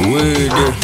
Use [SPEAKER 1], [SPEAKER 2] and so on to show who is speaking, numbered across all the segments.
[SPEAKER 1] Wede.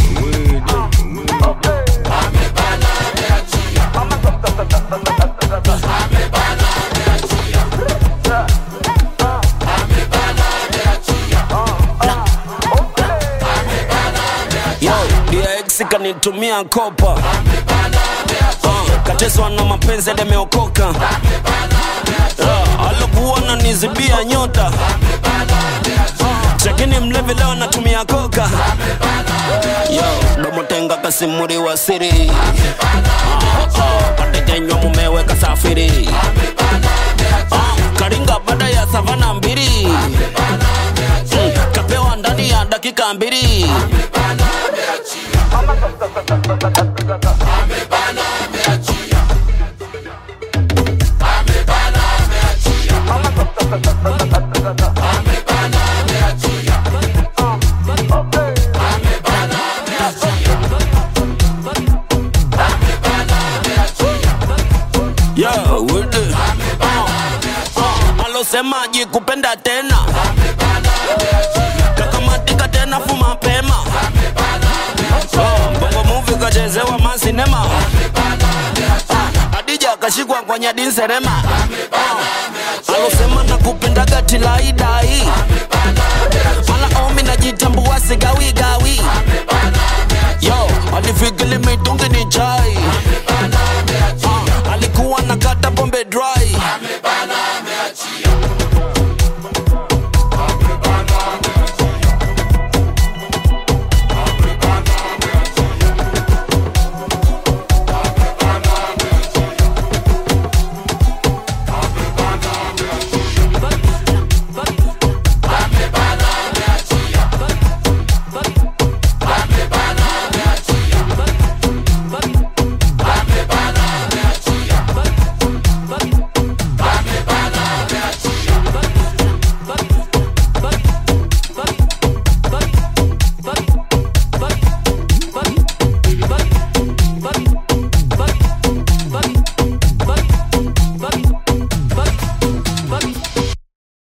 [SPEAKER 1] Yo, DX kanitumia kopa uh, kateswa na mapenzi demeokoka uh, alokuwa nanizibia nyota chakini mlevi leo natumia koka yo domotenga kasimuri wa siri uh, uh, katekenywa mumewe kasafiri uh, karinga baada ya savana mbili mm, kapewa ndani ya dakika mbili Yo, with it. Uh, uh, alosemaji kupenda tena kakamatika tena fu mapema Uh, bongo muvi kachezewa masinema Uh, adija akashikwa kwa nyadinserema Uh, alosema na kupendaga tilaidai mala omi najita